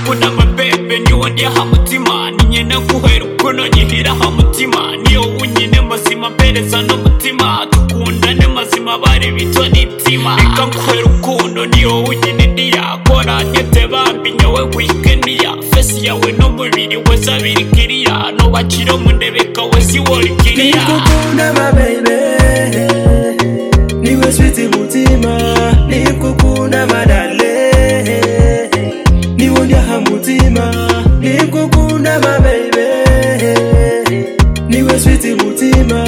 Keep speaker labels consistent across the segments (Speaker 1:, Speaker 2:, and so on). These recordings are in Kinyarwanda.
Speaker 1: ubona amabebe ni wowe ndiha umutima ninye naguhera ukuntu nyihiraho umutima ni wowe unyine mazima mpereza n'umutima dukundane mazima bare bito n'itima reka nguhera ukuntu ni wowe unyine ndiyakora nyete bambinye we wikeniya fesi yawe n'umubiri we zabiri kiriya nubakiro munebeka we si wori kiriya
Speaker 2: Nikukunda my baby Niwe sweetie mutima Nikukunda madale Niwe nyaha mutima Nikukunda my baby Niwe sweetie mutima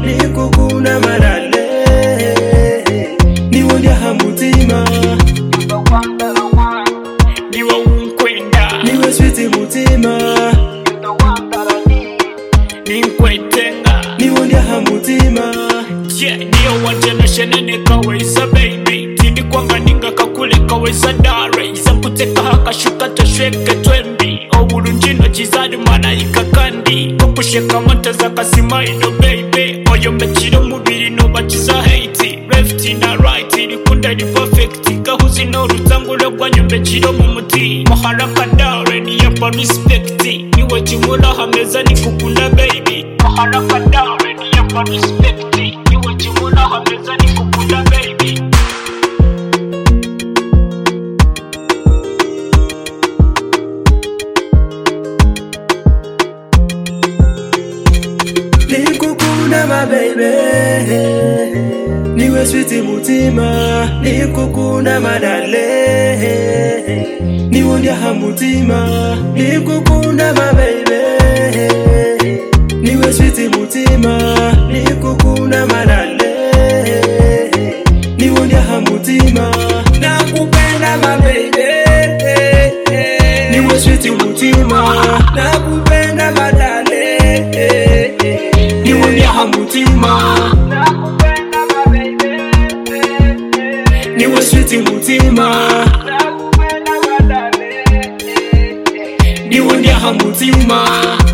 Speaker 2: Nikukunda madale Niwe nyaha mutima
Speaker 1: ni wowe unkwenda
Speaker 2: Niwe sweetie mutima
Speaker 1: ni nkwetenga
Speaker 2: Niwe nyaha mutima
Speaker 1: Yeah, niyo wajenashene nikaweza baby tindi kwanga ningakakule kaweza dare iza nkuteka hakashuka tashweke twembi obulungi intoki zari malayika kandi kokusheka moto zakasima ino baby oyombekire omubiri nobakiza haiti left na right irikunda ri perfect gahuzi n'urutanguro rwanyombekire mu muti muharaka dare niyapa respect niwe kimura hameza nikukunda baby muharaka dare niyapa respect iwe kimura hameza nikukunda baby
Speaker 2: nikukunda mabebe niwe switi mutima nikukunda madale niwe ndyaha mutima nikukunda mabebe niwe switi mutima nikukunda madale niwe ndyaha mutima nakupenda mabebe niwe switi mutima nakupenda madale niwe ndyaha mutima niwe switi mutima niwe ndyaha mutima